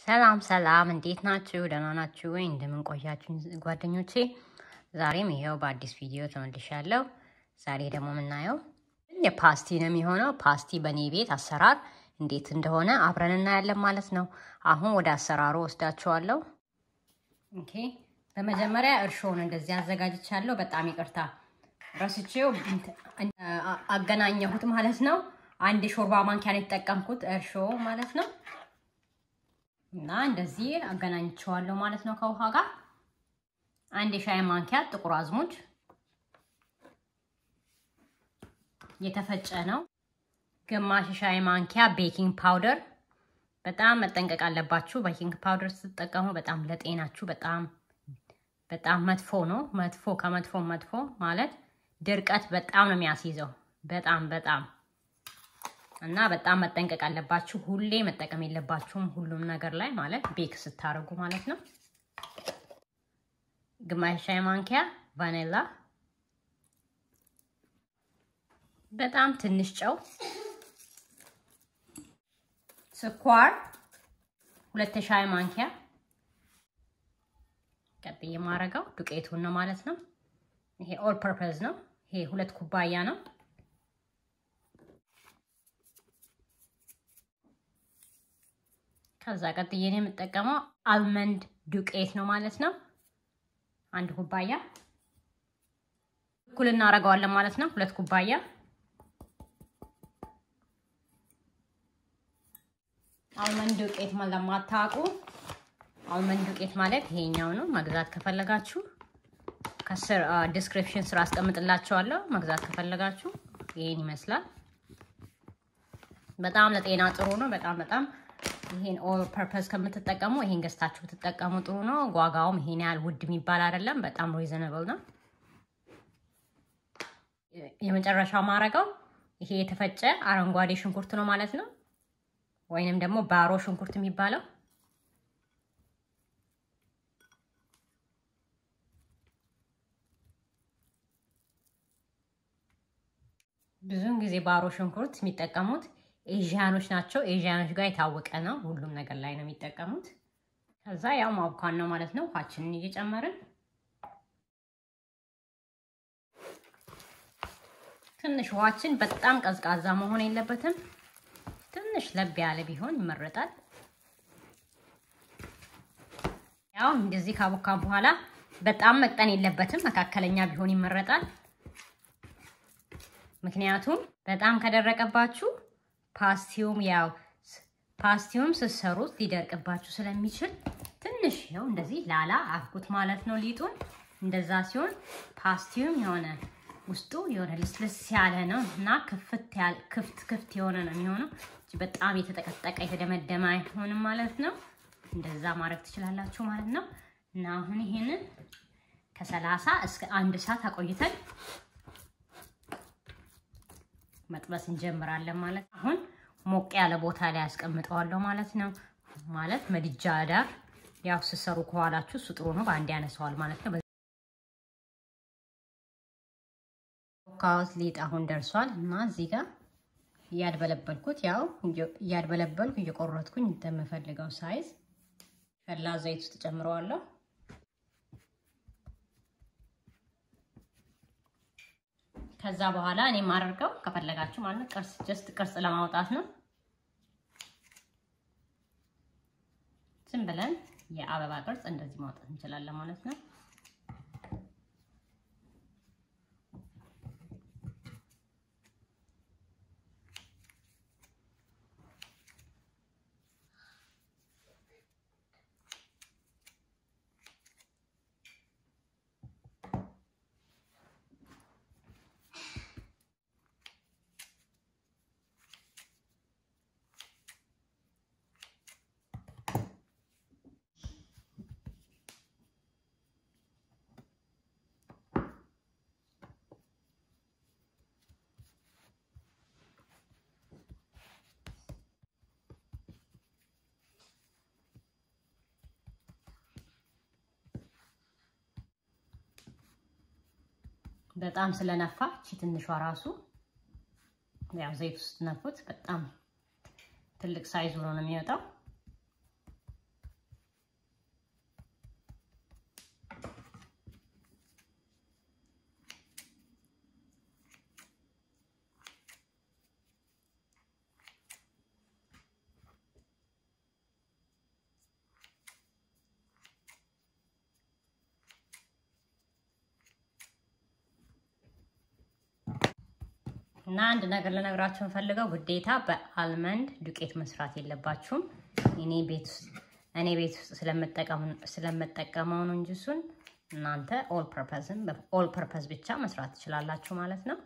ሰላም ሰላም፣ እንዴት ናችሁ? ደህና ናችሁ ወይ? እንደምን ቆያችሁ ጓደኞቼ? ዛሬም ይኸው በአዲስ ቪዲዮ ተመልሻለሁ። ዛሬ ደግሞ የምናየው የፓስቲ ነው የሚሆነው። ፓስቲ በእኔ ቤት አሰራር እንዴት እንደሆነ አብረን እናያለን ማለት ነው። አሁን ወደ አሰራሩ ወስዳችኋለሁ። ኦኬ፣ በመጀመሪያ እርሾውን እንደዚህ አዘጋጅቻለሁ። በጣም ይቅርታ ረስቼው አገናኘሁት ማለት ነው። አንድ የሾርባ ማንኪያ ነው የተጠቀምኩት እርሾ ማለት ነው። እና እንደዚህ አገናኝቸዋለሁ ማለት ነው ከውሃ ጋር። አንድ የሻይ ማንኪያ ጥቁር አዝሙድ የተፈጨ ነው። ግማሽ የሻይ ማንኪያ ቤኪንግ ፓውደር። በጣም መጠንቀቅ አለባችሁ። ቤኪንግ ፓውደር ስትጠቀሙ በጣም ለጤናችሁ በጣም በጣም መጥፎ ነው። መጥፎ ከመጥፎ መጥፎ ማለት ድርቀት በጣም ነው የሚያስይዘው። በጣም በጣም እና በጣም መጠንቀቅ አለባችሁ። ሁሌ መጠቀም የለባችሁም ሁሉም ነገር ላይ ማለት ቤክ ስታደርጉ ማለት ነው። ግማሽ ሻይ ማንኪያ ቫኒላ፣ በጣም ትንሽ ጨው፣ ስኳር ሁለት ሻይ ማንኪያ። ቀጥዬ የማደርገው ዱቄቱን ነው ማለት ነው። ይሄ ኦል ፐርፐዝ ነው። ይሄ ሁለት ኩባያ ነው። ከዛ ቀጥዬ ነው የምጠቀመው አልመንድ ዱቄት ነው ማለት ነው። አንድ ኩባያ እኩል እናደርገዋለን ማለት ነው። ሁለት ኩባያ አልመንድ ዱቄት ለማታውቁ አልመንድ ዱቄት ማለት ይሄኛው ነው። መግዛት ከፈለጋችሁ ከስር ዲስክሪፕሽን ስራ አስቀምጥላችኋለሁ። መግዛት ከፈለጋችሁ ይሄን ይመስላል። በጣም ለጤና ጥሩ ነው። በጣም በጣም ይሄን ኦል ፐርፐዝ ከምትጠቀሙ ይሄን ገዝታችሁ ብትጠቀሙ ጥሩ ነው። ዋጋውም ይሄን ያህል ውድ የሚባል አይደለም። በጣም ሪዘነብል ነው። የመጨረሻው ማረገው ይሄ የተፈጨ አረንጓዴ ሽንኩርት ነው ማለት ነው፣ ወይንም ደግሞ ባሮ ሽንኩርት የሚባለው ብዙውን ጊዜ ባሮ ሽንኩርት የሚጠቀሙት ኤዥያኖች ናቸው። ኤዥያኖች ጋር የታወቀ ነው። ሁሉም ነገር ላይ ነው የሚጠቀሙት። ከዛ ያው ማብኳን ነው ማለት ነው። ውሃችንን እየጨመርን ትንሽ ውሃችን በጣም ቀዝቃዛ መሆን የለበትም። ትንሽ ለብ ያለ ቢሆን ይመረጣል። ያው እንደዚህ ካቦካን በኋላ በጣም መቅጠን የለበትም። መካከለኛ ቢሆን ይመረጣል። ምክንያቱም በጣም ከደረቀባችሁ ፓስቲውም ያው ፓስቲውም ስትሰሩት ሊደርቅባችሁ ስለሚችል ትንሽ ነው እንደዚህ ላላ አድርጉት ማለት ነው ሊጡን። እንደዛ ሲሆን ፓስቲውም የሆነ ውስጡ የሆነ ልስልስ ያለ ነው እና ክፍት ክፍት ክፍት የሆነ ነው የሚሆነው። በጣም የተጠቀጠቀ የተደመደመ አይሆንም ማለት ነው። እንደዛ ማድረግ ትችላላችሁ ማለት ነው። እና አሁን ይሄንን ከሰላሳ እስከ አንድ ሰዓት አቆይተን መጥበስ እንጀምራለን ማለት አሁን ሞቅ ያለ ቦታ ላይ ያስቀምጠዋለሁ ማለት ነው። ማለት ምድጃ ዳር ያው ስሰሩ ከኋላችሁ እሱ ጥሩ ነው፣ በአንድ ያነሰዋል ማለት ነው። ካውስ ሊጥ አሁን ደርሷል እና እዚህ ጋር እያድበለበልኩት ያው እያድበለበልኩ እየቆረጥኩኝ እንደምፈልገው ሳይዝ ፈላ ዘይት ውስጥ ጨምረዋለሁ። ከዛ በኋላ እኔ የማደርገው ከፈለጋችሁ ማለት ቅርጽ ጀስት ቅርጽ ለማውጣት ነው። ዝም ብለን የአበባ ቅርጽ እንደዚህ ማውጣት እንችላለን ማለት ነው። በጣም ስለነፋ እቺ ትንሿ ራሱ ያው ዘይት ውስጥ ነፉት። በጣም ትልቅ ሳይዝ ሆኖ ነው የሚወጣው። እና አንድ ነገር ልነግራችሁ የምፈልገው ግዴታ በአልመንድ ዱቄት መስራት የለባችሁም። እኔ ቤት ውስጥ እኔ ቤት ውስጥ ስለምጠቀመው ነው እንጂ እሱን እናንተ ኦል ፐርፐዝም ኦል ፐርፐዝ ብቻ መስራት ትችላላችሁ ማለት ነው።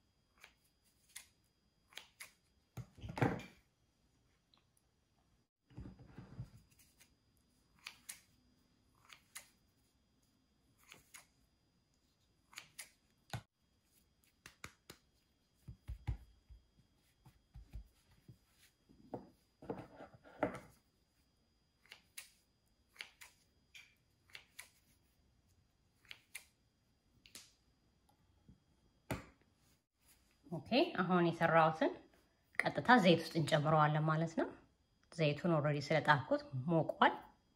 ኦኬ አሁን የሰራሁትን ቀጥታ ዘይት ውስጥ እንጨምረዋለን ማለት ነው። ዘይቱን ኦልሬዲ ስለጣፍኩት ሞቋል።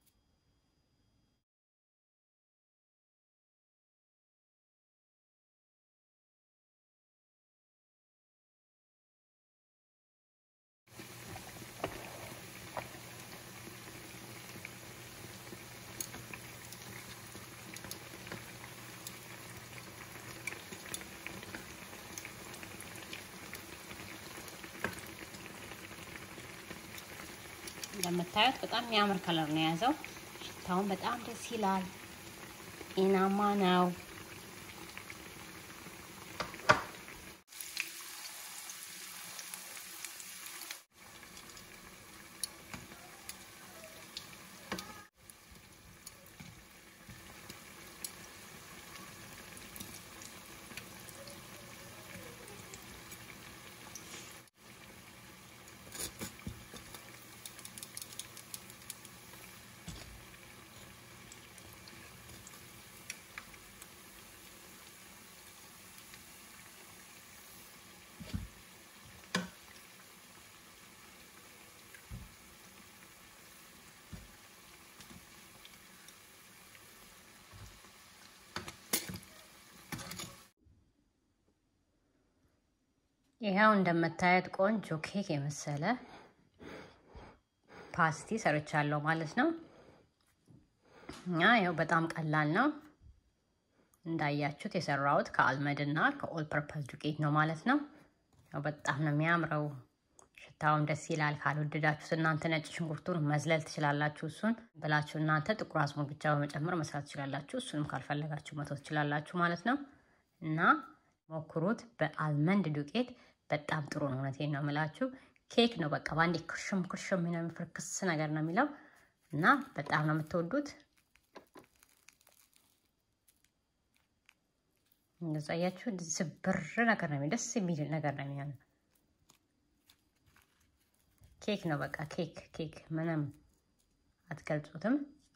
እንደምታዩት በጣም የሚያምር ከለር ነው የያዘው። ሽታውን በጣም ደስ ይላል። ጤናማ ነው። ይኸው እንደምታዩት ቆንጆ ኬክ የመሰለ ፓስቲ ሰርቻለሁ ማለት ነው። እና ይኸው በጣም ቀላል ነው። እንዳያችሁት የሰራሁት ከአልመድ እና ከኦል ፐርፐስ ዱቄት ነው ማለት ነው። ያው በጣም ነው የሚያምረው። ሽታውም ደስ ይላል። ካልወደዳችሁት እናንተ ነጭ ሽንኩርቱን መዝለል ትችላላችሁ። እሱን ብላችሁ እናንተ ጥቁር አዝሙድ ብቻ በመጨመር መስራት ትችላላችሁ። እሱንም ካልፈለጋችሁ መተው ትችላላችሁ ማለት ነው እና ሞክሩት። በአልመንድ ዱቄት በጣም ጥሩ ነው። እውነቴን ነው የምላችሁ። ኬክ ነው በቃ በአንዴ ክርሽም ክርሽም ነው የሚፍርክስ ነገር ነው የሚለው እና በጣም ነው የምትወዱት። እንደዛ አያችሁ፣ ዝብር ነገር ነው ደስ የሚል ነገር ነው የሚሆነው። ኬክ ነው በቃ ኬክ ኬክ፣ ምንም አትገልጹትም።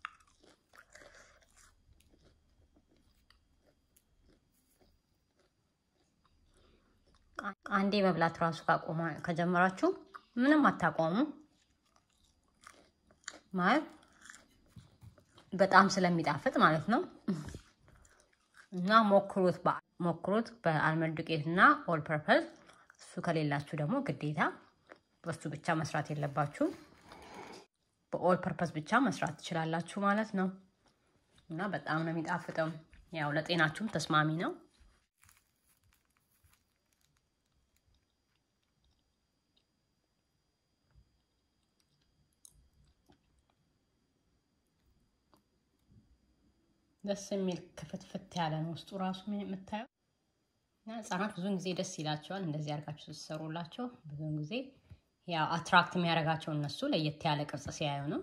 አንዴ መብላት ራሱ ካቆማ ከጀመራችሁ ምንም አታቆሙ ማለት በጣም ስለሚጣፍጥ ማለት ነው። እና ሞክሩት ሞክሩት በአልመንድ ዱቄት እና ኦል ፐርፐዝ። እሱ ከሌላችሁ ደግሞ ግዴታ በሱ ብቻ መስራት የለባችሁ በኦል ፐርፐዝ ብቻ መስራት ትችላላችሁ ማለት ነው። እና በጣም ነው የሚጣፍጠው። ያው ለጤናችሁም ተስማሚ ነው። ደስ የሚል ክፍትፍት ያለ ነው ውስጡ ራሱ የምታየው። እና ህጻናት ብዙውን ጊዜ ደስ ይላቸዋል እንደዚህ አድርጋችሁ ስትሰሩላቸው። ብዙውን ጊዜ ያው አትራክት የሚያደርጋቸው እነሱ ለየት ያለ ቅርጽ ሲያዩ ነው።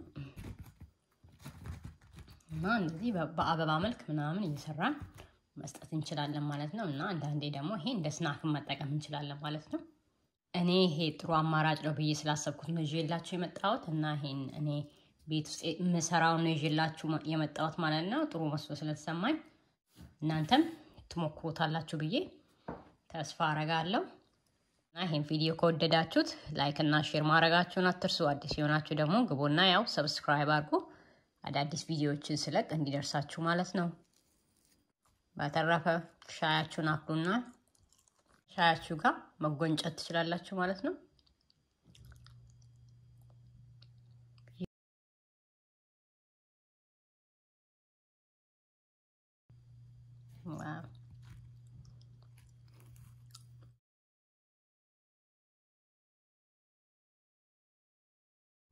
እና እንደዚህ በአበባ መልክ ምናምን እየሰራን መስጠት እንችላለን ማለት ነው። እና አንዳንዴ ደግሞ ይሄ እንደ ስናክን መጠቀም እንችላለን ማለት ነው። እኔ ይሄ ጥሩ አማራጭ ነው ብዬ ስላሰብኩት ነው ይዤላችሁ የመጣሁት እና ይሄን እኔ ቤት ውስጥ የምሰራውን ነው ይዤላችሁ የመጣሁት ማለት ነው። ጥሩ መስሎ ስለተሰማኝ እናንተም ትሞክሩታላችሁ ብዬ ተስፋ አረጋለሁ። እና ይሄን ቪዲዮ ከወደዳችሁት ላይክ እና ሼር ማድረጋችሁን አትርሱ። አዲስ የሆናችሁ ደግሞ ግቡና ያው ሰብስክራይብ አድርጉ፣ አዳዲስ ቪዲዮዎችን ስለቅ እንዲደርሳችሁ ማለት ነው። በተረፈ ሻያችሁን አፍሉና ሻያችሁ ጋር መጎንጨት ትችላላችሁ ማለት ነው።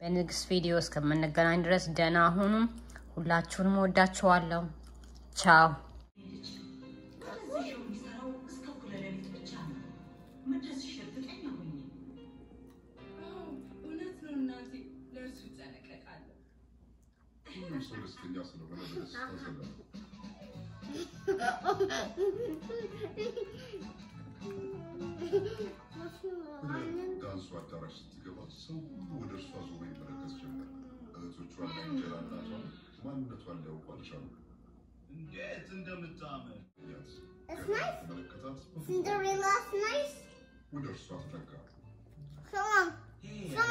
በንግስ ቪዲዮ እስከምንገናኝ ድረስ ደህና ሁኑም። ሁላችሁንም ወዳችኋለሁ። ቻው የሚሰራው እስከ እኩለ ሌሊት ብቻ ነው። መድረስሽ እርግጠኛ ሁኚ። እውነት ነው እናቴ፣ ለእርሱ ይጠነቀቃለሁ። ሁሉም ሰው ደስተኛ ስለሆነ በደስታ ዘላ ዳንሱ አዳራሽ ስትገባ ሰው ሁሉ ወደ እርሷ ዞሮ ይመለከት ጀመር። እህቶቿና እንጀራ እናቷ ማንነቷን ሊያውቁ አልቻሉ። እንዴት እንደምታምር ያት It's nice. ተመለከታት፣ Cinderella's nice. ወደ እርሷ ተጠጋ። So long. ሄይ So